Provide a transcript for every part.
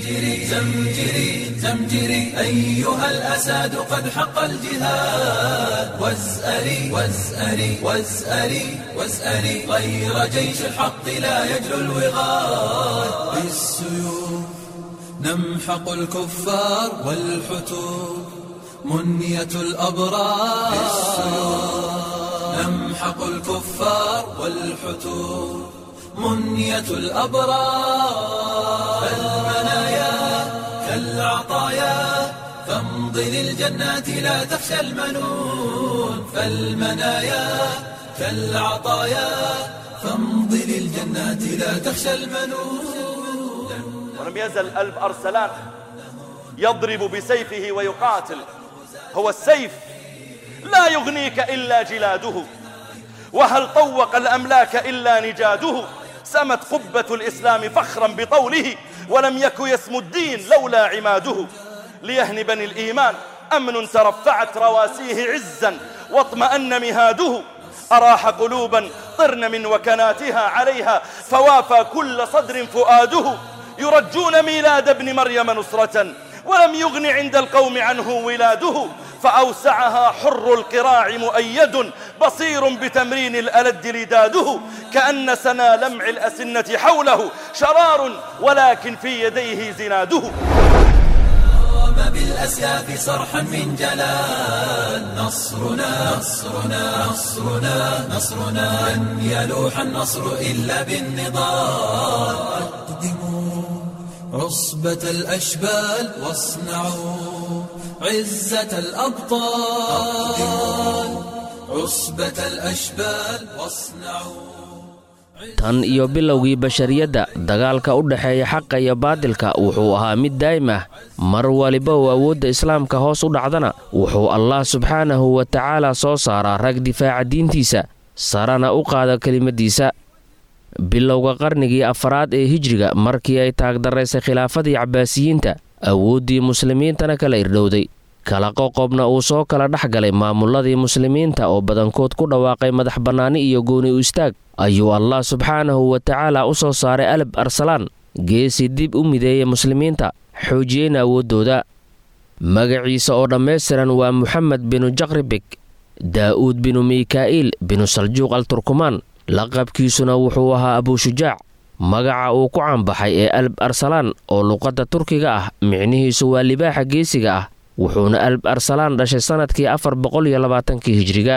زمجري زمجري زمجري أيها الأساد قد حق الجهاد وازأري وازأري وازأري وازأري غير جيش الحق لا يجلو الوغاد بالسيوف نمحق الكفار والحتوف منية الأبرار نمحق الكفار والحتوف منية الأبرار فالمنايا كالعطايا فامض للجنات لا تخشى المنون فالمنايا كالعطايا فامض للجنات لا تخشى المنون ولم يزل ألب أرسلان يضرب بسيفه ويقاتل هو السيف لا يغنيك إلا جلاده وهل طوق الأملاك إلا نجاده سمت قبة الإسلام فخرا بطوله ولم يك يسمو الدين لولا عماده ليهن بني الإيمان أمن ترفعت رواسيه عزا واطمأن مهاده أراح قلوبا طرن من وكناتها عليها فوافى كل صدر فؤاده يرجون ميلاد ابن مريم نصرة ولم يغن عند القوم عنه ولاده فأوسعها حر القراع مؤيد بصير بتمرين الألد لداده كأن سنا لمع الأسنة حوله شرار ولكن في يديه زناده قام بالأسياف صرحا من جلال نصرنا نصرنا نصرنا نصرنا لن يلوح النصر إلا بالنضال أقدموا عصبة الأشبال واصنعوا عزة الأبطال عصبة الأشبال واصنعوا tan iyo bilowgii bashariyadda dagaalka u dhexeeya xaqa iyo baadilka wuxuu ahaa mid daa'im ah mar waliba oo awoodda islaamka hoos u dhacdana wuxuu allah subxaanahu wa tacaala soo saaraa rag difaaca diintiisa sarana u qaada kelimaddiisa bilowga qarnigii afaraad ee hijriga markii ay taagdaraysay khilaafadii cabbaasiyiinta awooddii muslimiintana kala irdhowday kala qoqobna uu soo kala dhex galay maamulladii muslimiinta oo badankood ku dhawaaqay madax bannaani iyo gooni u istaag ayuu allah subxaanahu wa tacaala u soo saaray alab arsalaan geesi dib u mideeya muslimiinta xoojiyeyna awooddooda magaciisa oo dhammaystiran waa moxamed binu jakribik daa'uud binu mikaa'iil binu saljuuq al turkumaan laqabkiisuna wuxuu ahaa abuushujaac magaca uu ku caanbaxay ee alb arsalaan oo luqadda turkiga ah micnihiisu waa libaaxa geesiga ah wuxuuna alb arsalaan dhashay sannadkii afar boqol iyo labaatankii hijriga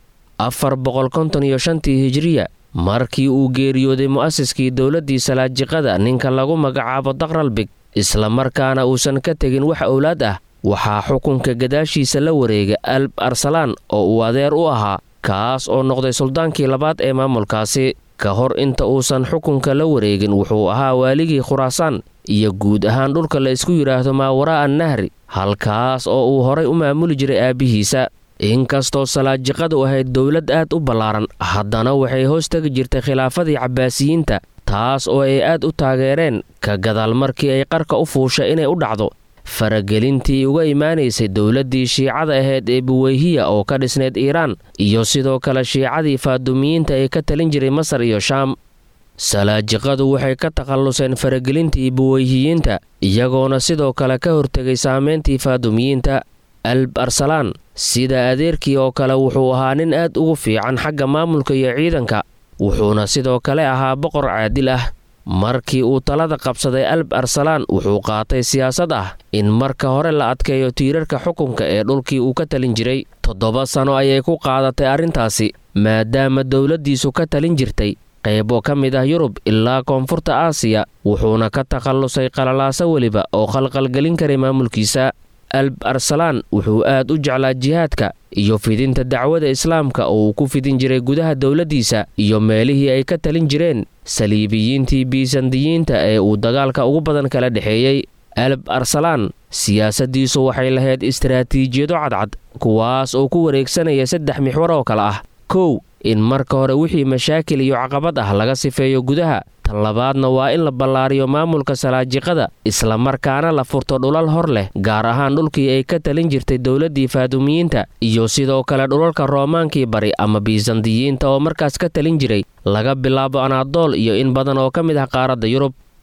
afar boqol konton iyo shantii hijriya markii uu geeriyooday mu'asiskii dowladdii salaajiqada ninka lagu magacaabo dakralbig islamarkaana uusan ka tegin wax owlaad ah waxaa xukunka gadaashiisa la wareega alb arsalaan oo uu adeer u ahaa kaas oo noqday suldaankii labaad ee maamulkaasi ka hor inta uusan xukunka la wareegin wuxuu ahaa waaligii khuraasaan iyo guud ahaan dhulka la isku yidhaahdo maawaraa an nahri halkaas oo uu horay u maamuli jiray aabbihiisa inkastoo salaajiqadu ahayd dowlad aad u ballaaran haddana waxay hoos tegi jirtay khilaafadii cabbaasiyiinta taas oo ay aad u taageereen ka gadaal markii ay qarka u fuusha inay u dhacdo faragelintii uga imaanaysay dowladdii shiicada ahayd ee buweyhiya oo ka dhisnayd iiraan iyo sidoo kale shiicadii faadumiyiinta ee ka talin jiray masar iyo shaam salaajiqadu waxay ka takhalluseen faragelintii buweyhiyiinta iyagoona sidoo kale ka hortegay saameyntii faadumiyiinta alb arsalaan sida adeerkii oo kale wuxuu ahaa nin aad ugu fiican xagga maamulka iyo ciidanka wuxuuna sidoo kale ahaa boqor caadil ah markii uu talada qabsaday alb arsalaan wuxuu qaatay siyaasad ah in marka hore la adkeeyo tiirarka xukunka ee dhulkii uu ka talin jiray toddoba sano ayay ku qaadatay arrintaasi maadaama dowladdiisu ka talin jirtay qaybo ka mid ah yurub ilaa koonfurta aasiya wuxuuna ka takhallusay qalalaaso weliba oo khalqalgelin karay maamulkiisa alb arsalaan wuxuu aad u jeclaa jihaadka iyo fidinta dacwada islaamka oo uu ku fidin jiray gudaha dowladdiisa iyo meelihii ay ka talin jireen saliibiyiintii biisandiyiinta ee uu dagaalka ugu badan kala dhexeeyey alb arsalaan siyaasaddiisu waxay lahayd istaraatiijiyado cadcad kuwaas oo ku wareegsanaya saddex mixwar oo kale ah kow in marka hore wixii mashaakil iyo caqabad ah laga sifeeyo gudaha tan labaadna waa in la ballaariyo maamulka salaajiqada islamarkaana la furto dhulal hor leh gaar ahaan dhulkii ay ka talin jirtay dowladdii faadumiyiinta iyo sidoo kale dhulalka roomaankii bari ama biisandiyiinta oo markaas ka talin jiray laga bilaabo anaadool iyo in badan oo ka mid ah qaaradda yurub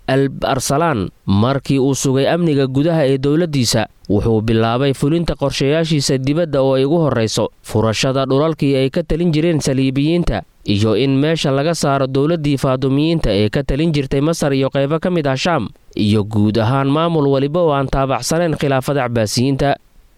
alb arsalaan markii uu sugay amniga gudaha ee dowladdiisa wuxuu bilaabay fulinta qorshayaashiisa dibadda oo ay ugu horrayso furashada dhulalkii ay ka talin jireen saliibiyiinta iyo in meesha laga saaro dowladdii faadumiyiinta ee ka talin jirtay masar iyo qaybo ka mid ah shaam iyo guud ahaan maamul weliba oo aan taabacsanayn khilaafada cabaasiyiinta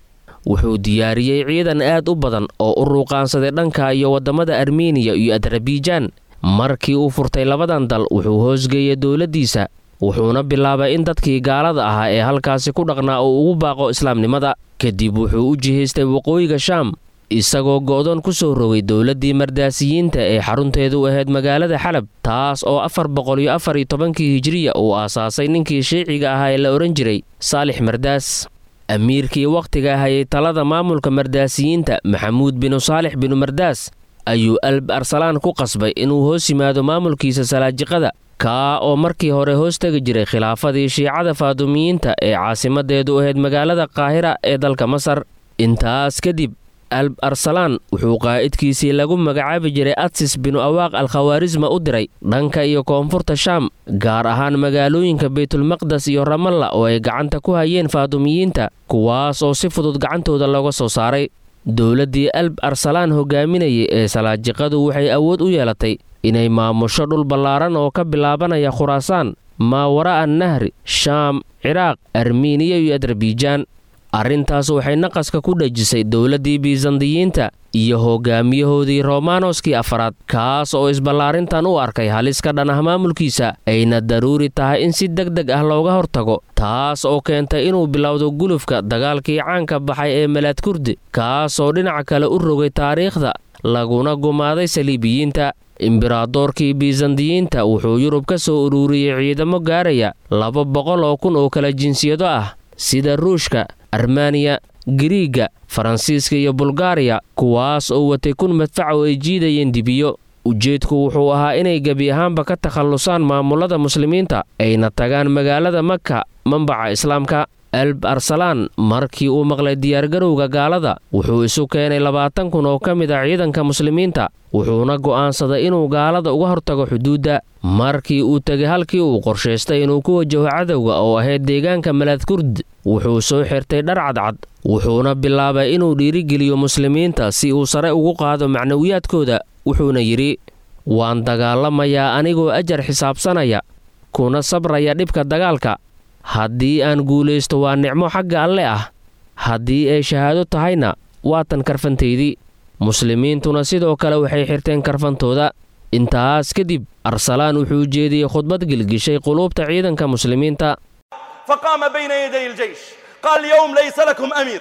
wuxuu diyaariyey ciidan aad u badan oo u ruuqaansaday dhanka iyo waddamada armeniya iyo adarabijaan markii uu furtay labadan dal wuxuu hoosgeeyey dowladdiisa wuxuuna bilaabay in dadkii gaalada ahaa ee halkaasi ku dhaqnaa uu ugu baaqo islaamnimada kadib wuxuu u jihaystay waqooyiga shaam isagoo go'doon ku soo rogay dowladdii mardaasiyiinta ee xarunteedu ahayd magaalada xalab taas oo afar boqol iyo afar iyo tobankii hijiriya uu aasaasay ninkii shiiciga ahaa ee la odhan jiray saalix mardaas amiirkii wakhtiga hayay talada maamulka mardaasiyiinta maxamuud binu saalix binu mardaas ayuu alb arsalaan ku qasbay inuu hoos yimaado maamulkiisa salaajiqada kaa oo markii hore hoos tegi jiray khilaafadii shiicada faadumiyiinta ee caasimadeedu ahayd magaalada qaahira ee dalka masar intaas kadib alb arsalaan wuxuu qaa'idkiisii lagu magacaabi jiray adsis binu awaaq alkhawaarisma u diray dhanka iyo koonfurta shaam gaar ahaan magaalooyinka baytulmaqdes iyo ramalla oo ay gacanta ku hayeen faadumiyiinta kuwaas oo si fudud gacantooda looga soo saaray dowladdii alb arsalaan hogaaminayay ee salaajiqadu waxay awood u yeelatay inay maamusho dhul ballaaran oo ka bilaabanaya khuraasaan maawara'a nahri shaam ciraaq armiiniya iyo adarbiijaan arrintaas waxay naqaska ku dhejisay dowladdii biisandiyiinta iyo hogaamiyahoodii romaanoskii afaraad kaas oo isballaarintan u arkay halis ka dhan ah maamulkiisa ayna daruuri tahay in si deg deg ah looga hortago taas oo keentay inuu bilowdo gulufka dagaalkii caanka baxay ee malaad kurdi kaas oo dhinaca kale u rogay taariikhda laguna gumaaday saliibiyiinta imberadoorkii biisandiyiinta wuxuu yurub ka soo uruuriyey ciidamo gaaraya laba boqol oo kun oo kala jinsiyado ah sida ruushka armaniya giriiga faransiiska iyo bulgaariya kuwaas oo watay kun madfac oo ay jiidayeen dibiyo ujeedku wuxuu ahaa inay gebi ahaanba ka takhallusaan maamulada muslimiinta ayna tagaan magaalada maka mambaca islaamka alb arsalaan markii uu maqlay diyaargarowga gaalada wuxuu isu keenay labaatan kun oo ka mid ah ciidanka muslimiinta wuxuuna go'aansaday inuu gaalada uga hortago xuduudda markii uu tegay halkii uu qorshaystay inuu ku wajaho cadowga oo ahayd deegaanka malaadkurd wuxuu soo xirtay dhar cadcad wuxuuna bilaabay inuu dhiirigeliyo muslimiinta si uu sare ugu qaado macnawiyaadkooda wuxuuna yidhi waan dagaalamayaa anigoo ajar xisaabsanaya kuna sabraya dhibka dagaalka haddii aan guulaysto waa nicmo xagga alle ah haddii ay shahaado tahayna waa tan karfantaydii muslimiintuna sidoo kale waxay xirteen karfantooda intaas kadib arsalaan wuxuu jeediyey khudbad gilgishay quluubta ciidanka muslimiinta فقام بين يدي الجيش قال اليوم ليس لكم أمير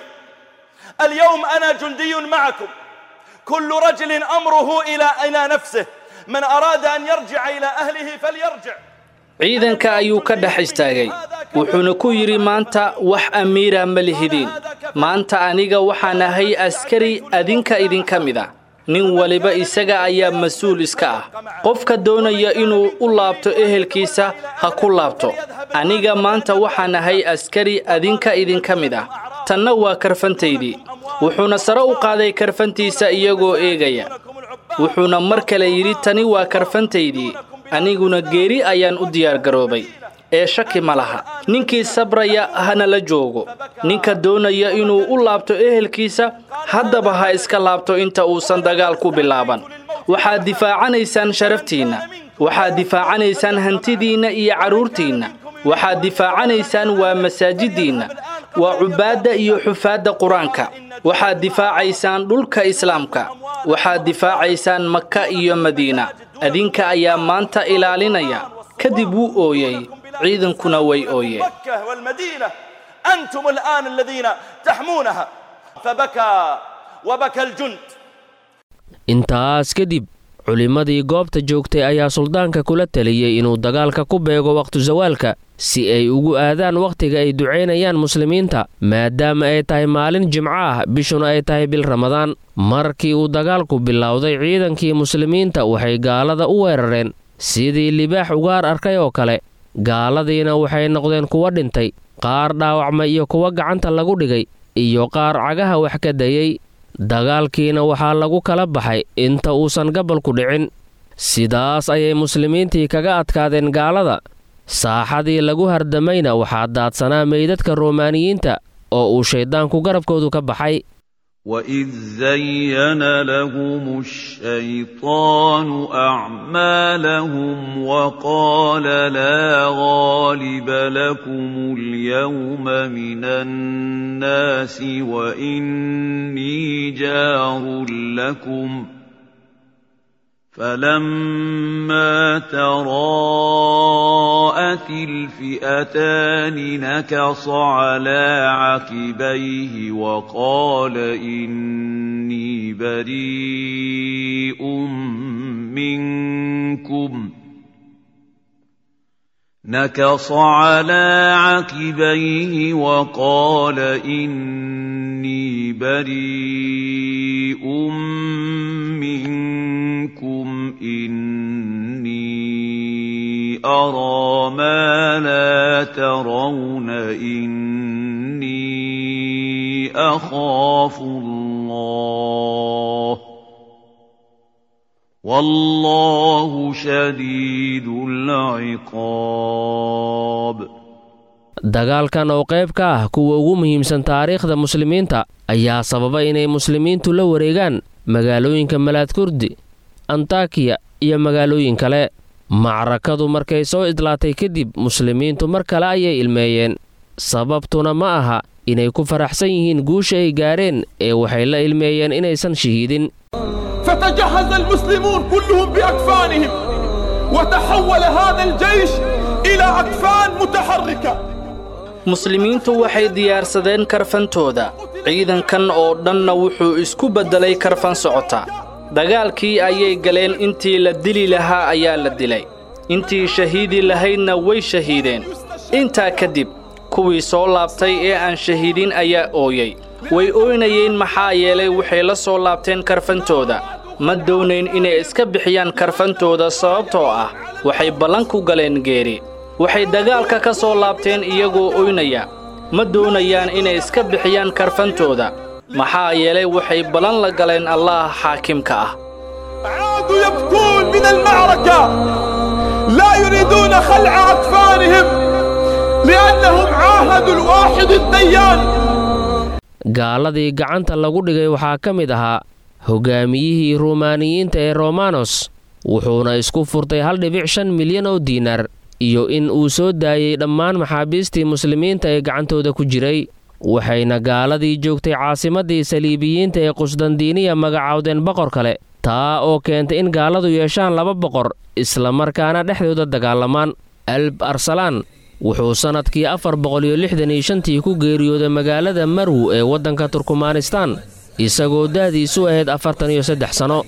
اليوم أنا جندي معكم كل رجل أمره إلى إلى نفسه من أراد أن يرجع إلى أهله فليرجع ciidanka ayuu ka dhex istaagay wuxuuna ku yidhi maanta wax amiira ma lihidiin maanta aniga waxaan ahay askari adinka idinka mid a nin waliba isaga ayaa mas-uul iska ah qofka doonaya inuu u laabto ehelkiisa ha ku laabto aniga maanta waxaan ahay askari adinka idinka mid ah tanna waa karfantaydii wuxuuna sare u qaaday karfantiisa iyagoo eegaya wuxuuna mar kale yidhi tani waa karfantaydii aniguna geeri ayaan u diyaargaroobay ee shaki ma laha ninkii sabraya hana la joogo ninka doonaya inuu u laabto ehelkiisa haddaba ha iska laabto inta uusan dagaal ku bilaaban waxaad difaacanaysaan sharaftiinna waxaad difaacanaysaan hantidiinna iyo carruurtiinna waxaad difaacanaysaan waa masaajiddiinna waa cubaadda iyo xufaadda qur-aanka waxaad difaacaysaan dhulka islaamka waxaad difaacaysaan maka iyo madiina adinka ayaa maanta ilaalinaya kadib wuu ooyey ciidankuna way ooyeen مكة والمدينة أنتم الآن الذين تحمونها فبكى وبكى الجند intaas kadib culimmadii goobta joogtay ayaa suldaanka kula taliyey inuu dagaalka ku beego wakhtu zawaalka si ay ugu aadaan wakhtiga ay ducaynayaan muslimiinta maadaama ay tahay maalin jimco ah bishuna ay tahay bil ramadaan markii uu dagaalku bilowday ciidankii muslimiinta waxay gaalada u weerareen sidii libaax ugaar arkay oo kale gaaladiina waxay noqdeen kuwa dhintay qaar dhaawacmay iyo kuwa gacanta lagu dhigay iyo qaar cagaha wax ka dayey dagaalkiina waxaa lagu kala baxay inta uusan gabalku dhicin sidaas ayay muslimiintii kaga adkaadeen gaalada saaxadii lagu hardamayna waxaa daadsanaa meydadka romaaniyiinta oo uu shayddaanku garabkoodu ka baxay وإذ زين لهم الشيطان أعمالهم وقال لا غالب لكم اليوم من الناس وإني جار لكم فلما تراءت الفئتان نكص على عقبيه وقال إني بريء منكم نكص على عقبيه وقال إني بريء منكم إني أرى ما لا ترون إني أخاف الله والله شديد العقاب dagaalkan oo qayb ka ah kuwa ugu muhiimsan taariikhda muslimiinta ayaa sababa inay muslimiintu la wareegaan magaalooyinka malaadkurdi antakiya iyo magaalooyin kale macrakadu markay soo idlaatay kadib muslimiintu mar kale ayay ilmeeyeen sababtuna ma aha inay ku faraxsan yihiin guusha ay gaareen ee waxay la ilmeeyeen inaysan shahiidin فتجهز المسلمون كلهم بأكفانهم وتحول هذا الجيش إلى أكفان متحركة muslimiintu waxay diyaarsadeen karfantooda ciidankan oo dhanna wuxuu isku beddelay karfan socota dagaalkii ayay galeen intii la dili lahaa ayaa la dilay intii shahiidi lahaydna way shahiideen intaa kadib kuwii soo laabtay ee aan shahiidin ayaa ooyey way ooynayeen maxaa yeelay waxay la soo laabteen karfantooda ma doonayn inay iska bixiyaan karfantooda sababtoo ah waxay ballan ku galeen geeri waxay dagaalka ka soo laabteen iyagoo oynaya ma doonayaan inay iska bixiyaan karfantooda maxaa yeelay waxay ballan la galeen allaah xaakimka ah عادوا يبكون من المعركة لا يريدون خلع أكفانهم لأنهم عاهدوا الواحد الديان gaaladii gacanta lagu dhigay waxaa ka mid ahaa hogaamiyihii ruumaaniyiinta ee romanos wuxuuna isku furtay hal dhibic shan milyan oo diinar iyo in uu soo daayey dhammaan maxaabiistii muslimiinta ee gacantooda ku jiray waxayna gaaladii joogtay caasimaddii saliibiyiinta ee qusdandiiniya magacaawdeen boqor kale taa oo keentay in gaaladu yeeshaan laba boqor islamarkaana dhexdooda dagaalamaan alb arsalaan wuxuu sannadkii afar boqoliyo lixdan iyo shantii ku geeriyooday magaalada marw ee waddanka turkmanistaan isagoo da'diisu ahayd afartan iyo saddex sanno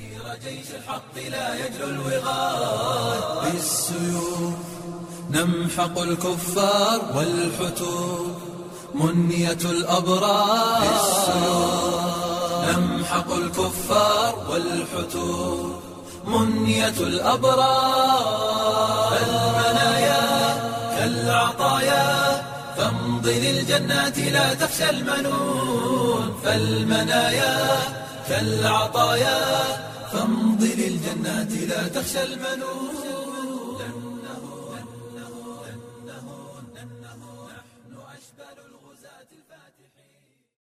نمحق الكفار والحتور منية الأبرار نمحق الكفار والحتور منية الأبرار المنايا كالعطايا فامض للجنات لا تخشى المنون فالمنايا كالعطايا فامض للجنات لا تخشى المنون